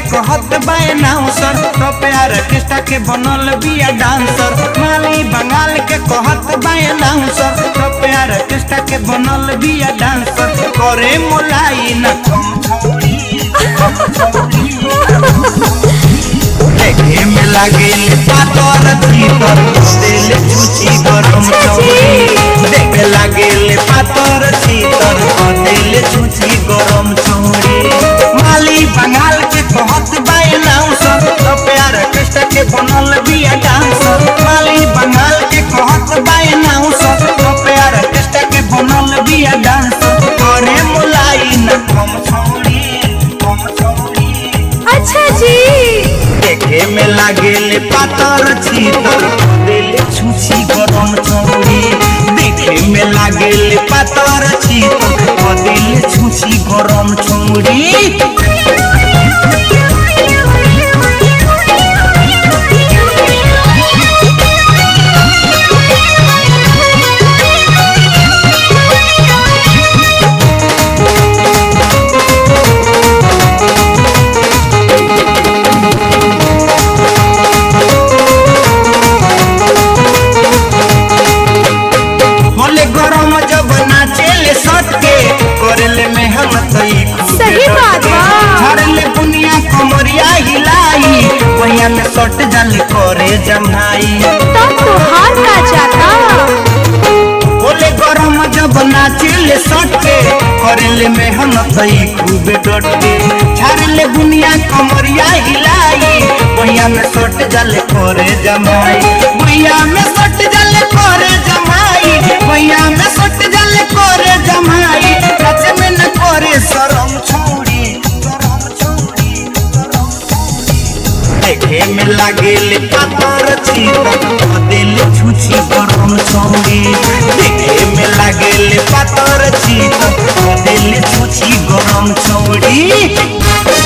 कहत बाए नाउसर तो प्यार कृष्णा के बनल बिया डांसर माली बंगाल के कहत बाए नाउसर तो प्यार कृष्णा के बनल बिया डांसर करे मोलाई न कम छौड़ी देखे में लागे पातर भीतर दिल छुची गरम छौड़ी देखे लागे पातर भीतर दिल छुची गरम छौड़ी माली बंगाल के कहत बाए नाउसर तो प्यार कृष्ण के बनल बिया डांसर माली बंगाल के कहत बाए नाउसर तो प्यार कृष्ण के बनल बिया डांसर करे मुलाई न कम छौड़ी कम छौड़ी अच्छा जी देखे में लागेले पातर छीतर दिल छुछी गरम चौड़ी देखे में लागेले पातर छीतर दिल छुछी गरम चौड़ी होले गरम जब नाचेले सट के करेले मेहनत ई खूबे सही बात डट के। बा। झाड़ले बुनिया कमरिया हिलाई वहिया में सट जल करे जमाई तब तो हार का जाता बोले गरम जब नाचिले सटके करेले मेहनत ई खूबे डटके झाड़ले बुनिया कमरिया हिलाई भैया में सट जल करे जमाई भैया में सट जल करे जमाई भैया में सट जल करे जमाई सच में न करे शरम छोड़ी शरम छोड़ी शरम देखे में लागेले पातर छीतर दिल छुछी गरम छौड़ी देखे में लागेले पातर छीतर दिल छुछी गरम छौड़ी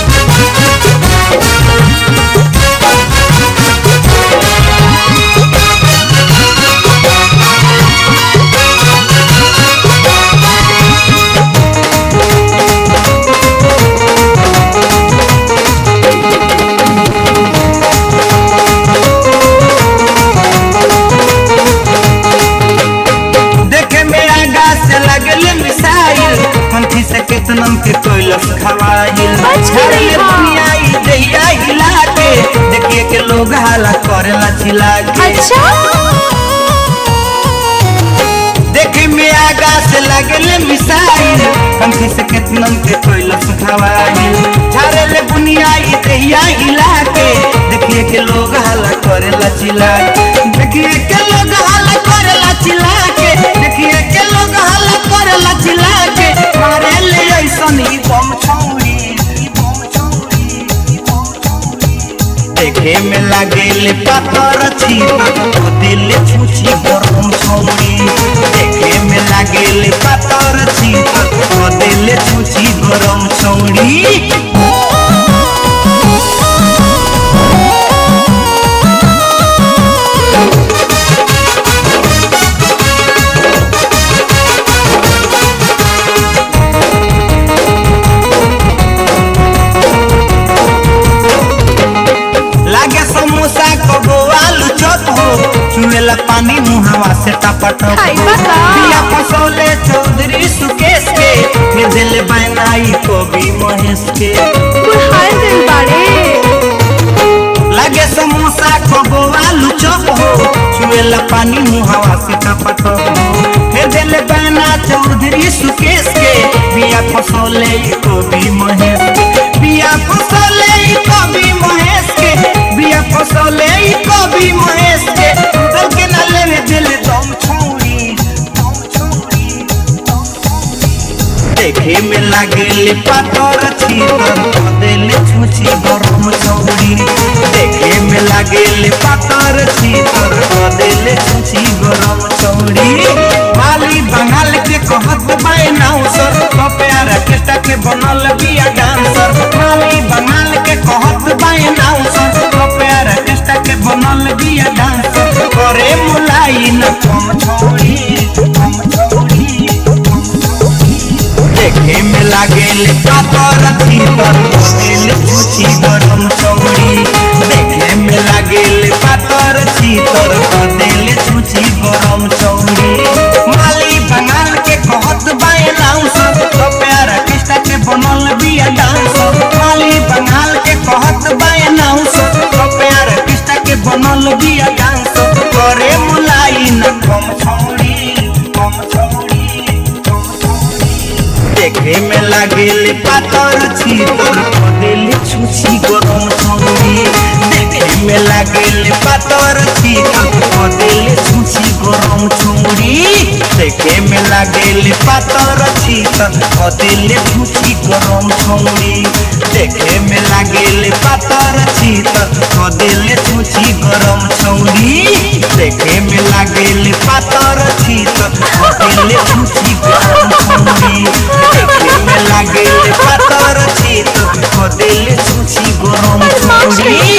देखे में आगा से लगले मिसाइल कंठी से केतनम के कोइलस खवाइल बच गई झड़ले हाँ। दुनिया ई दहिया हिला के देखिए के लोग हाला करेला चिल्ला के अच्छा देखे में आगा से लगले मिसाइल कंठी से केतनम के कोइलस खवाइल झड़ले बुनिया ई दहिया हिला के देखिए के लोग हाला करेला चिल्ला के देखिए के लोग हाला करेला चिल्ला के देखिए के लोग हाला करेला चिल्ला के मारे ले ऐसन ही बम छौड़ी ई बम छौड़ी ई बम छौड़ी देखे में लागेले पातर छीतर दिल छुछी गरम छौड़ी देखे में लागेले पातर छीतर दिल छुछी गरम छौड़ी लागे समोसा कबो आलू चप हो चुएला पानी मुहावा से टपटप हाय बता। बिया फसौले चौधरी सुकेश के फिर दिल बनाई कवि महेश के बुढ़ाए दिल बाड़े लागे समोसा कबो आलू चप हो चुएला पानी मुहावा से टपटप हो फिर दिल बना चौधरी सुकेश के बिया फसौले कवि महेश के बिया फसौले कवि महेश के बिया फसौले कवि महेश के दल के न लेवे दिल दम छोड़ी दम छोड़ी दम छोड़ी देखे में लागेले पातर छीतर दिल छुछी गरम छौड़ी देखे में लागेले पातर छीतर दिल छुछी गरम छौड़ी माली बंगाल के कहत बाए नाउसर तो प्यार कृष्ण के बनल बिया डांसर माली बंगाल के कहत बाए नाउसर तो प्यार कृष्ण के बनल बिया डांसर करे मुलाई न कम छोड़ी कम छोड़ी देखे में लागेल पातर भीतर दिल छुची गरम चौड़ी देखे में लागेल पातर भीतर दिल छुची गरम चौड़ी माली बंगाल के कहत बाए लाउस तो प्यारा कृष्णा के बनल बिया डांस माली बंगाल के कहत बाए लाउस तो प्यारा कृष्णा के बनल बिया डांस करे मुलाई न कम छौड़ी कम छौड़ी कम छौड़ी देखे में लागेल पातर छीतर दिल छुछी गरम छौड़ी देखे में लागेल पातर छीतर दिल छुछी गरम छौड़ी देखे में लागेल पातर छीतर दिल छुछी गरम छौड़ी देखे में लागेल पातर छीतर दिल छुछी गरम छौड़ी देखे में लागेल पातर छीतर दिल छुछी गरम छौड़ी देखे में लागेल पातर छीतर दिल छुछी गरम छौड़ी